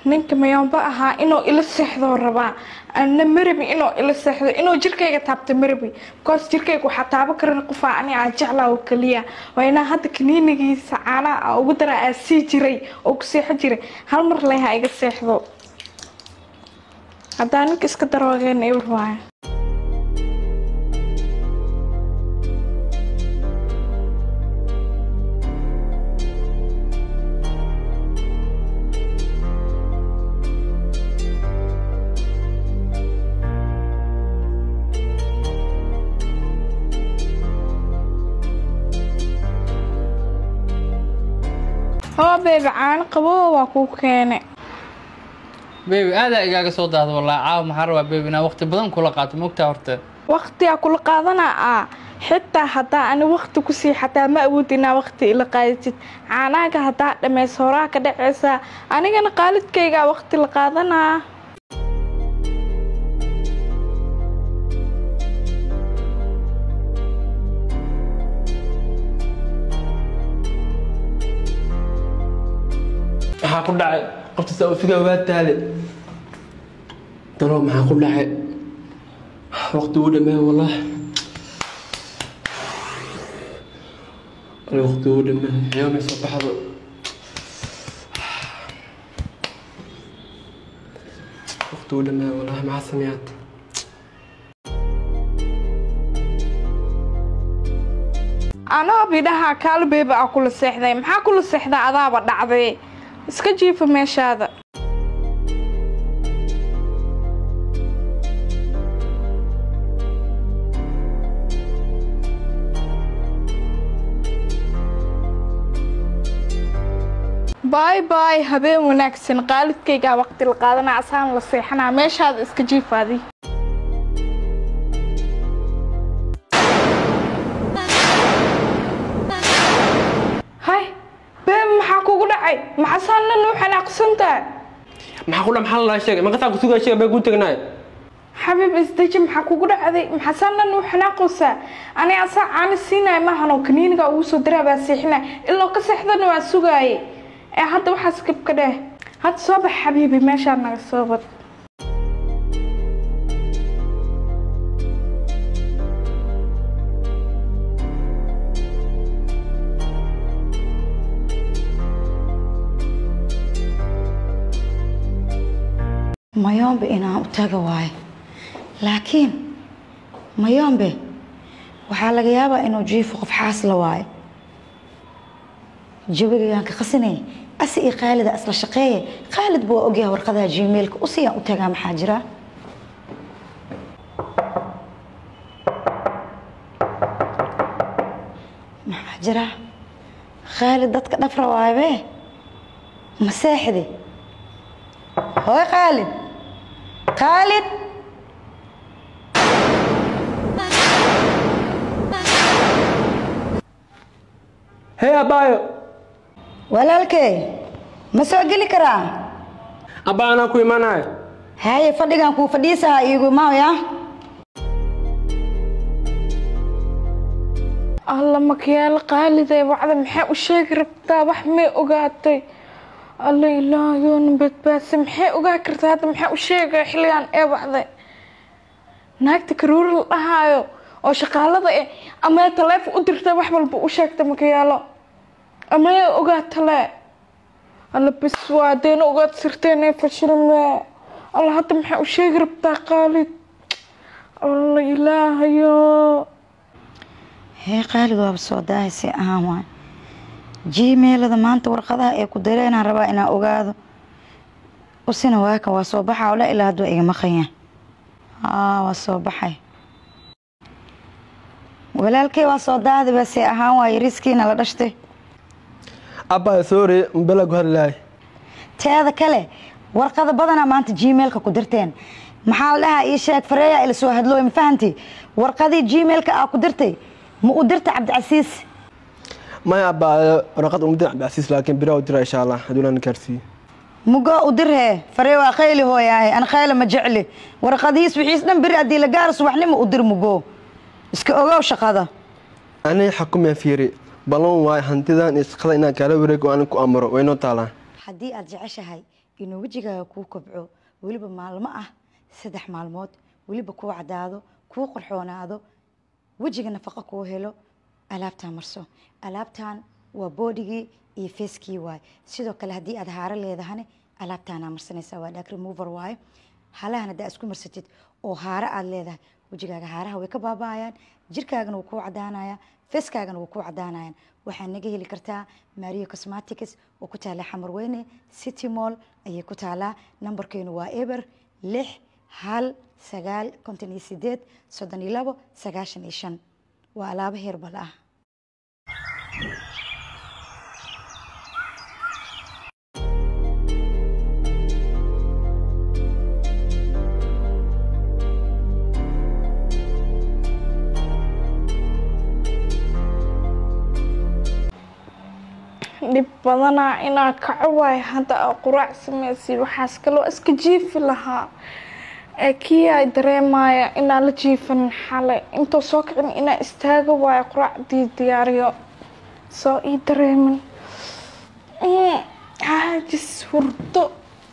ninka mayoomba ahaa inuu ila seexdoo rabaa ana marabi inuu ila seexdo inuu jirkayga taabta marabi bikoos jirkayga waxaa taabo karan qofaa ani aan jeclaa oo keliya waa inaa hadda kaniinigiisa caanaha a ugu daraa aa sii jiray oo ku seexo jiray hal mar leh ha iga seexdo haddaa ninka iska daroogeen ibar waaya hoo beebi caano qabo waa kuu keene beebi aadaa igaaga soo daada wallaahi caawa maxaa rabaa beebi inaa waqti badan kula qaato mogtaa horta waqtigaa kula qaadanaa ah xitaa haddaa ani waqti ku sii xataa ma awood inaa waqti ila qaadatid caanaaga haddaa dhammays horaa ka dhacaysaa anigana qaalidkaygaa waqti la qaadanaa maxaa ku dhacay qofta saa u sugaa waa taale dalo maxaa ku dhacay waqti uu dhammeey wallah waqti uu dhammeey xiyoomay soo baxdo waqti uu dhammeey wallah maxaa sameeyaad anoo bidhaha kaal beeba aa kula seexday maxaa kula seexdaa adaaba dhacday iska jiifa meeshaada baay baay habeen wanaagsan qaalidkaygaa waqti la qaadanaa asaan la seexanaa meeshaada iska jiifaadi hay beeb maxaa kugu dhacay maxasaanna nuu xanaaqsantaa maxaa ku dhac maxaa lalaa sheegay maqasaa ku sugaa sheega baa kuu tegnaay xabiib isdeji maxaa kugu dhacday maxasaanna nuu xanaaqaysaa ani asaa caano siinaya maahanoo kaniiniga ugu soo daraa baa seexinaya iloo ka seexdana waa sugaaye ee hadda waxaas gabka dheh hadda soo bax xabiibi meeshaa naga soo wad mayombe inaan u taga waayo laakiin mayombe waxaa laga yaabaa inuu jiifo qof xaasla waayo jawigagaan ka qasinay asi iyo khaalida isla shaqeeye khaalid buu ogyahay warqadaha gmailka usiyaan u tagaa maxaa jira maxaa jira khaalid dadka dhafra waayabe maseexdi hooy khaalid khaalid hee abaayo walaalkey ma soo geli karaa abaa anaa ku imaanayo haye fadhigan kuu fadhiisaha iigu maaya alla makiyaalo qaalidee wacda maxay u sheegi rabtaa wax may ogaatay alla ilaahayoona badbaadsa maxay ogaa kartaa hadda maxaa u sheegaya xilligan ee wacday naagta karuuri la dhahaayo oo shaqaalada eh amee taleefon u dirta wax walba u sheegta makiyaalo amee ogaatale alla bis waa deena ogaad sirteenee fashilme alla hadda maxaa u sheegi rabtaa qaalid alla ilaahayo hee khaalid waaba soo daahayse ahaan waay gmailada maanta warqadaha ee ku dareenaan rabaa inaan ogaado usina waakan waa soo baxa ole ilaa hadduu iga maqanya aa waa soo baxay walaalkey waa soo daahday base ahaan waaye riskiina la dhashtay abaa sorry mbela ku hadlaay teeda kale warqada badanaa maanta gmailka ku dirteen maxaa la dhahaa ii sheeg fareeya ila soo hadlooy ma fahanti warqadii gmailka aa ku dirtay ma u dirta cabdicasiis maya abaa waraqad umdir cabdicasiis laakiin biraa u dira insha allah hadduu naan gaarsiiyo mugo u dirhee faree waa khayli hooyaahe an khayla ma jecli warqadihiis wixiis dhan beri haddii la gaaro subaxnimo u dir mugo iska ogow shaqada aniga xakumeen fiiri ballan waayo hantidan iyo shaqada inaan kaala wareego aanan ku amro waynoo taalaa haddii aad jeceshahay inuu wejigaaga kuu kobco weliba maalmo ah saddex maalmood weliba kuu cadaado kuu qorxoonaado wejiga nafaqo kuu helo alaabtaan marso alaabtan waa bodigii iyo facekii waaye sidoo kale haddii aad haaro leedahane alaabtaanaa marsanaysaa waa dhag remover waaye halahan haddaa isku marsatid oo haaro aad leedahay wejigaaga haaraha way ka baaba'ayaan jirkaagana wuu kuu cadaanaya feeskaagana wuu kuu cadaanayaan waxaa naga heli kartaa mario cosmatics oo ku taala xamar weyne city mall ayay ku taalaa nambarkeenu waa eber lix hal sagaal konton iyo sideed soddon iyo labo sagaashan iyo shan waa alaabo heerbal ah dhib badanaa inaa kaco waay hadda aa quraac samaysid waxaas kaloo iska jiifi lahaa ee kii ay dareemaya inaa la jiifan xale intoo soo kicin inaa istaaga waayo quraacdii diyaariyo soo ii dareemin Mm, caajis hurdo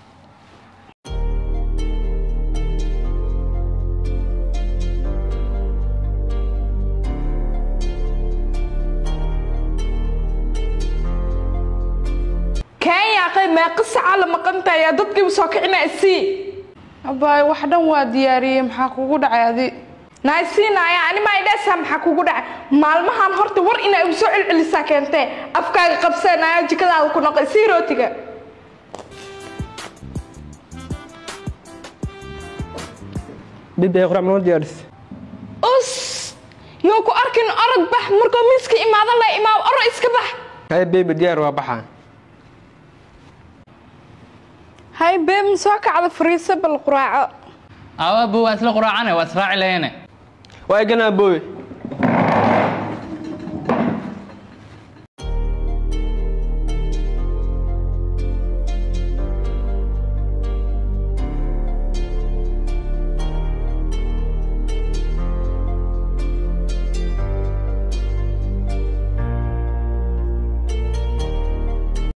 kenya qay meeqa sacaa la maqantahay yaa dadkiiba soo kicinaa isii abaay wax dhan waa diyaariyey maxaa kugu dhacay adi naaysiinaya anima idheesaa maxaa kugu dhacay maalmahan horta war inaa igu soo celcelisaa keentee afkaaga qabsanaya jikadaada ku noqay sii rootiga bibi ay qurac noo diyaaris us yoo ku arkin orod bax markuu miiska imaado la imaado oro iska bax hay bebi diyaar waa baxaa hay beem soo kacda fariisa bal quraaco awa bo waa isla quraacane waa israaci lahayne waa eganaa booy